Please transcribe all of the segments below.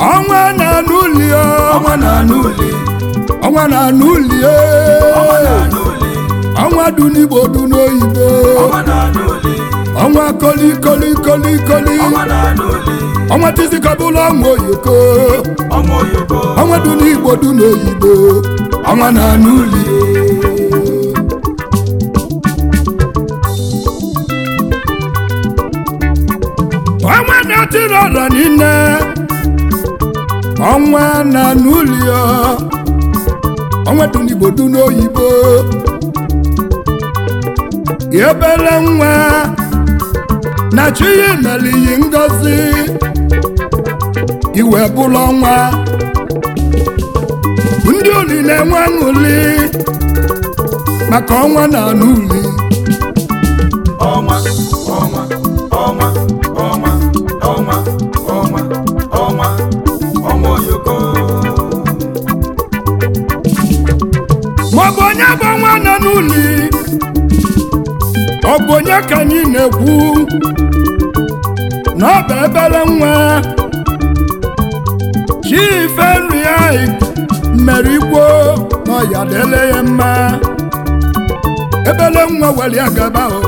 ọnwa na n'ụli ọnwa na n'ụli ọnwa na n'ụli ọnwa na n'ụli ọnwa dị n'igbo dị n'oyibo ọnwa na n'ụli ọnwa koli koli koli koli ọnwa na n'ụli ọnwa tizikọbụla ọnwa oyoko ọnwa oyoko ọnwa dị n'igbo dị n'oyibo ọnwa na n'ụli ọnwa na-atịrị ọra niile ọnwa na n'ụli ọnwa dị n'igbo dị n'oyibo ebere nwa na chi ya mere iyi ngozi iwe bụrụ ọnwa ndị uli na-enwe aṅụli maka ọnwa na anụ uli ọnwa ọnwa ọnwa ọnwa ọnwa ọnwa ọnwa ọnwa oyoko maọbụ onye bụ ọnwa nọ n'uli ọ bụ onye ka anyị na-ekwu na ọ bụ ebere nwa chife nri anyị mere igbo na ọya dele ya mma ebele nwa were ya gaba o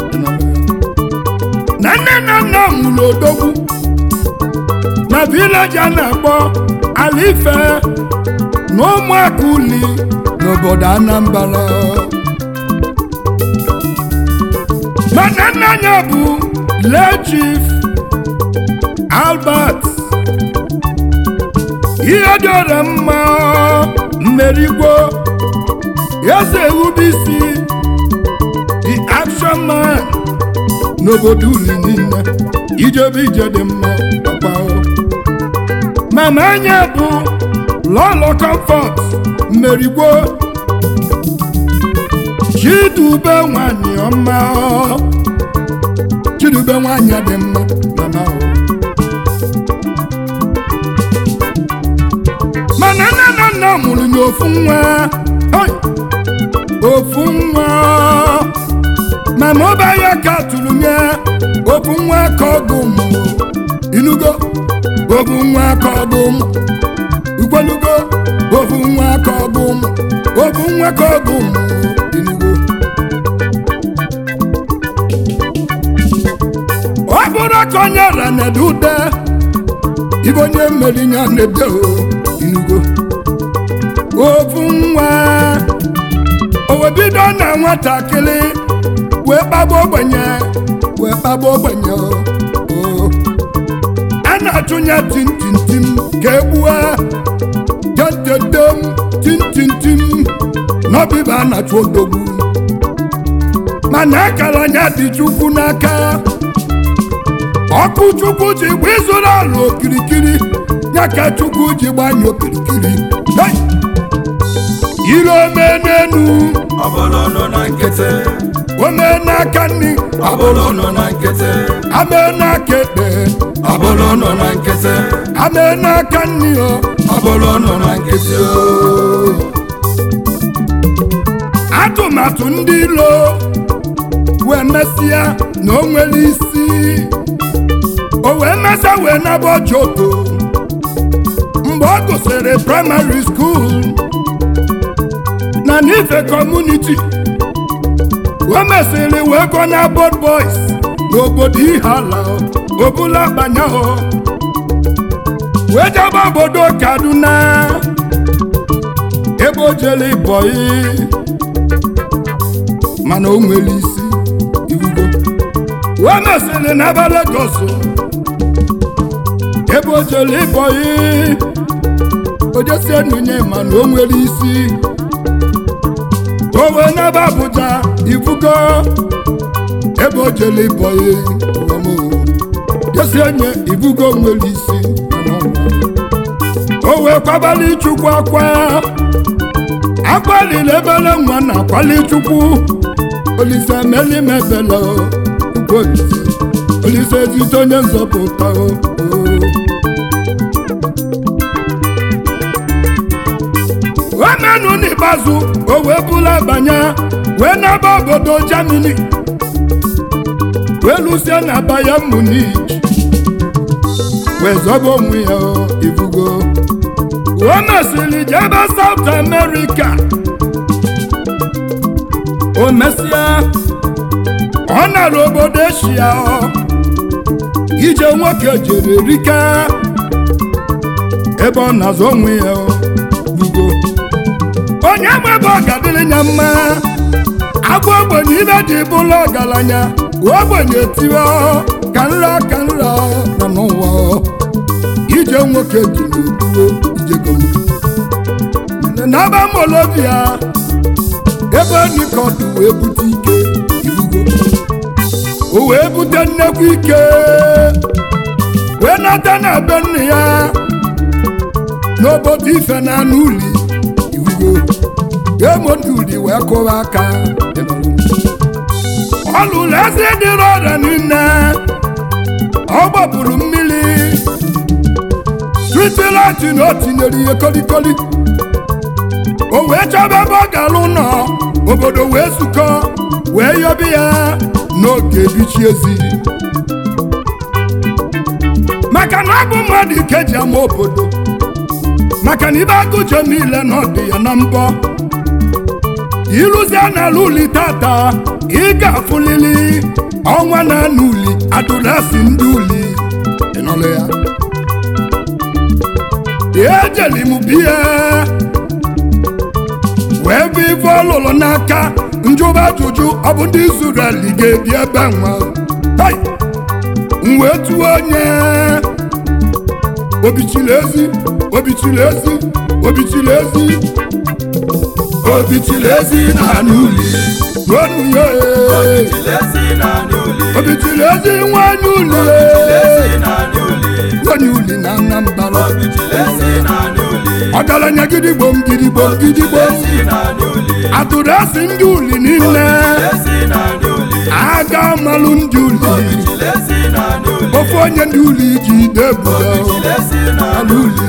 na nne na nna nwụrụ odogwu na vileji a na-akpọ alife na ụmụaka uli n'obodo anambra mana nna ya bụ lee chief albert ihe dịọrọ mma mmerigbo eze ewubisi the action man n'obodo uli niile ijebe ije dị mma papa o. mama anya bụ lọlọ comfort mmerigbo chidube nwanyị ọma o. chidube nwanyị dị mma mama o. mana nne na nna mụrụ ya ofu nwa Oi! ofu nwa mama ọba ya ka tụrụ nye ofu nwa ka ọgụ mụ inugo ofu nwa ka ọgụ mụ ukwelugo ofu nwa ka ọgụ mụ ofu nwa ka ọgụ mụ inugo ọ bụrụ ka onye ra na-ede ude ibe onye mmeri ya na-ede o inugo ofu nwa o bido na nwatakịrị wee kpagbu ogbenye wee kpagbu ogbenye o. o a na-achụnye tintintim ka egbue tetetem tintintim n'ọbịba a na-achụ odogwu mana akara anya dị chukwu n'aka ọkụ chukwu ji gba ịzụrụ ala okirikiri ya ka chukwu ji gbanye okirikiri Hey! ire ome n'enu ọbụla nọ na nkịtị ome n'aka nri ọbụla nọ na nkịtị ame n'aka ekpe ọbụla nọ na nkịtị ame n'aka nri o ọbụla nọ na nkịtị o atụmatụ ndị ilo wee mesịa na o nwere isi o wee mesịa wee naba ojoto mgbe ọ gụsịrị praịmarị skuul na n'ife kọmuniti o mesịrị wee gụọ na bod boys n'obodo ihala obula banyahụ wee jebe obodo kaduna ebe o jere bọyị mana o nwere isi irugo wee mesịrị n'ebe Lagos ebe o jere ịbọyị ojesie nunye mana o nwere isi o wee n'ebe Abuja ifugo ebe o jere ịbọyị jesie nye ifugo nwere isi mana ọ nwere. o wee kwabali chukwu akwa akwaliri ebele nwa na akwali chukwu olise meli mebele ugwu olise olise ezite onye nzọpụta o o. omenụ n'ikpeazụ o wee bụla banye wee naba obodo Germany wee lụsie na Bayern Munich wee zọba onwe ya o, ifugo o mesịrị jebe South America o mesịa ọ nara obodo eshia ọ ije nwoke jere rike ebe ọ na-azụ onwe ya ọ, bugo onye ma ebe ọ ga-adịrị ya mma agwa ogbenye ibe ji bụla ọgaranya ogbenye tiwe ọ, ka nra ka nra nọ n'ụwa ọ. ije nwoke ji n'okpuru ijegom n'aba molobia ebe nikọt wee bute ike irugo o wee bute nnekwu ike wee nata na be nne ya n'obodo ife na anụ uli irugo emonduli wee kụwa aka ọ lụrụ eze dịrị ọrịa niile ọ gbapụrụ mmiri tritilati na o tinyere ihe kolikoli o wee chọba ebe ọ ga-alụ nọ obodo wee zukọ wee yọbi ya n'oge ebichi ezi maka na ọ bụ mmadụ ike ji ama obodo maka na ibe agụje niile na ọ dị ya na mbọ ịrụzie n'ala uli tata ị ga-afụlili ọnwa na anụ uli adụrasị ndị uli ị nụrụ ya ejeli m biya wee bụ ife ọlụlụ n'aka njụba ajụjụ ọ bụ ndị Izrel ga-ebi ebe nwa Hai! m wee tụọ onye obichiri ezi obichiri ezi obichiri ezi obichiri ezi na n'uli ruonu ya ee. ezi na n'uli obichiri ezi nwanyị uli ezi na n'uli nwanyị uli na Anambra ezi na n'uli ọgaranya gidigbom gidigbom gidigbom ezi na n'uli atụrụ asị ndị uli niile ezi na n'uli aga malụ ndị uli ezi na n'uli ofe onye ndị uli ji ide budo ezi na alụli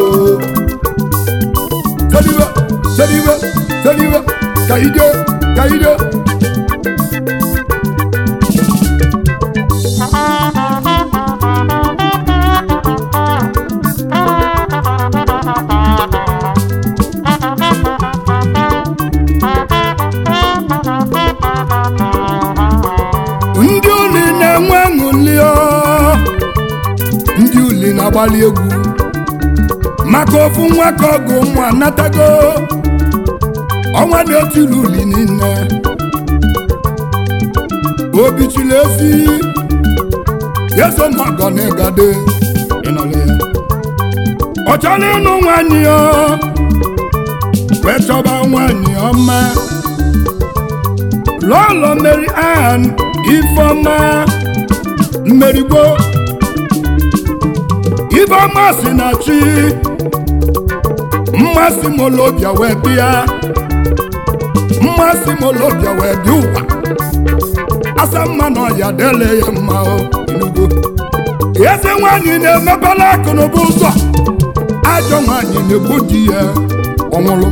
sediwe sediwe sediwe ka ide ka ide ndị uli na-enwe ṅụli ndị uli na-agbalị egwu maka ofu nwa ka ọgụ ụmụ anatago ọnwa na-etiri uli niile obichiri ezi yeso mọgọ na ịgade ịnọrọ ya ọ chọrọ ịnụ nwanyị ya wee chọba nwanyị ọma lọlọ Mary Ann Ifeọma mmerigbo Ifeọma si na chi mmasị molobia wee bịa mmasị molobia wee bịa ụwa asa mma na ọya dele ya mma o enugo eze nwanyị na-emepela akụnụba ụzọ ajọ nwanyị na-egbu di ya ọnwụrụ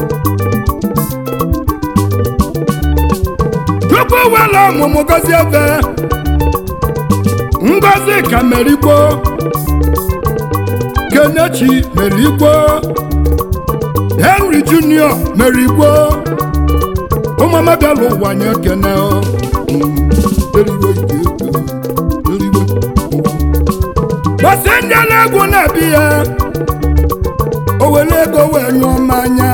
tupu were ọmụmụ gozi ebe ngozi ka merigbo kenechi merigbo henry junior merigbo ụmụama bịala ụwa nye kene o. Mm, erigbo ike eke, erigbo. gbasi ndị na-egwu na-abịa ya o were ego wee nyụọ mmanya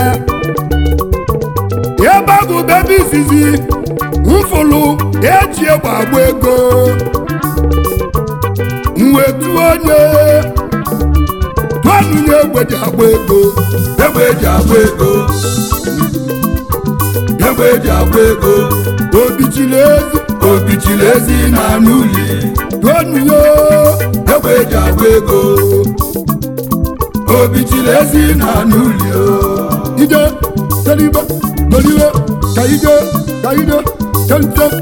ebe a bụ bebe izizi mfụlụ eji egbe agba ego mwetu onye tụanụnye egbe ji agba ego egbe eji agba ego egbe eji agba ego obichiri ezi obichiri ezi na n'uli tụanụnye egbe eji agba ego obichiri ezi na n'uli o ije teribe meriwe ka ije ka ije tentem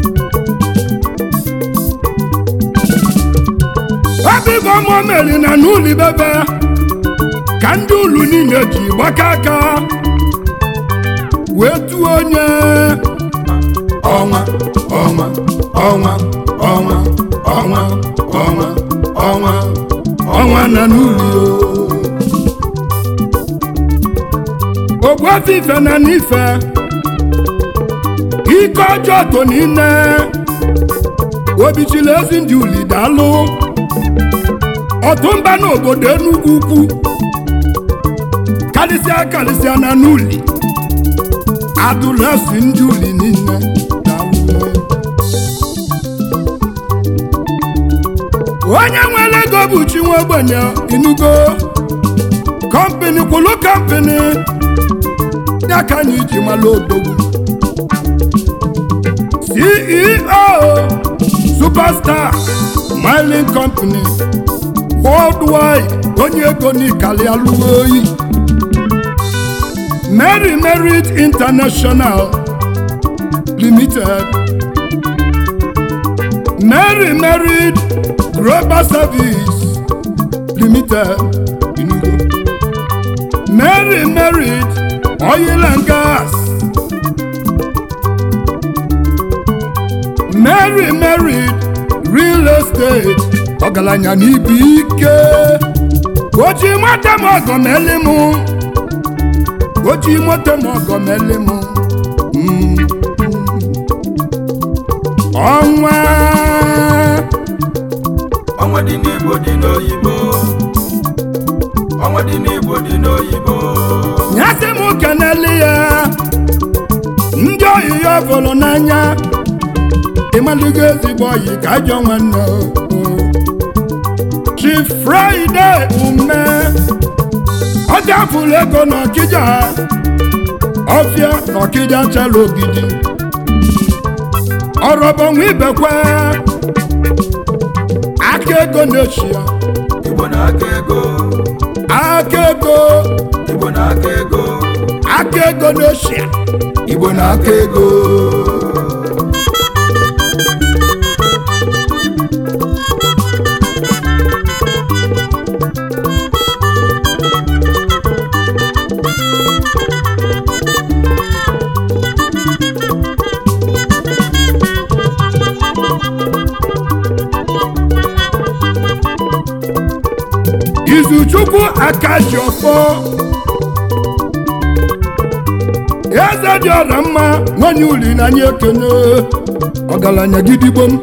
ebe ibe ọmụ meri na n'ụlọ bebe ka ndị ụlọ niile ji gbaka aka wee tụọ onye ọnwa ọnwa ọnwa ọnwa ọnwa ọnwa ọnwa ọnwa na n'uli ogbuefi ife na n'ife ike ọjọọ to niile obichila ezi ndị uli daalụ ọtụmba n'obodo enugwu ukwu karịsịa karịsịa na n'uli adụlesi ndị uli niile daalụ onye nwere ego bụ chi nwa ogbenye inugo kọmpini kwụlụ kọmpini ya ka anyị ji mara odogwu ceo superstar mining company worldwide onye ego n'ikali alụghị oyi mary merit international limited mary merit global service limited Enugu. mary merit oil and gas mary merit real estate ọgaranya n'ibu ike oji nwata m ọgọ meli m oji nwata m ọgọ meli m Mm. ọnwa ọnwa dị n'igbo dị n'oyibo ọnwa dị n'igbo dị n'oyibo nyasị m keneli ya ndị oyi ya fụrụ n'anya ịmalụgo ezigbo oyi ka ajọ nwanne o. chi fraịde ume ọ gafuru ego n'ọkịja ọfịa n'ọkịja chara ogidi ọrọbọnwa ibekwe aka ego na-echi ya igbo na-aka ego aka ego igbo na-aka ego aka ego na-echi ya igbo na-aka ego izuchukwu akaji ọfọ eze dị ọra mma nwanyị uli na anyị ekene ọgaranya gidigbo m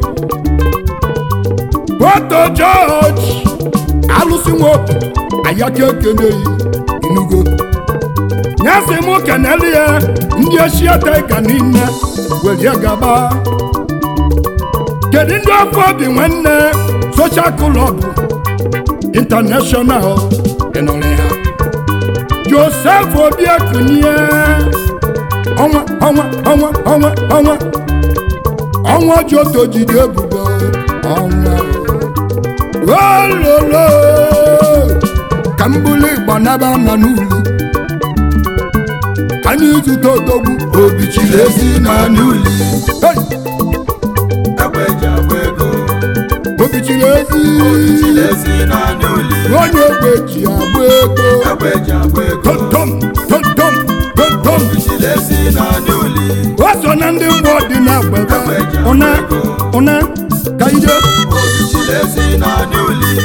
poto jọji alụsị nwoke ayaka ekeneghị inugo nyasị m keneli ya ndị eshia taiga niile welie gaba kedu ndị afọ obi nwanne soshal klọb international ịnọrọ ya joseph obiekunye ọnwa ọnwa ọnwa ọnwa ọnwa ọnwa joto jide ebubo ọnwa ololo ka m bụrụ ịgba naba na n'uli ka anyị zute odogwu obi chiri ezi na n'uli Hey! egbe eji agba ego obi chiri ezi obi chiri ezi na n'uli onye egbe ji agba ego egbe eji agba ego tontom tontom tontom obi chiri ezi na n'uli o so na ndị mgbe dị na gbebe ụna ụna ka ije obi chiri ezi na n'uli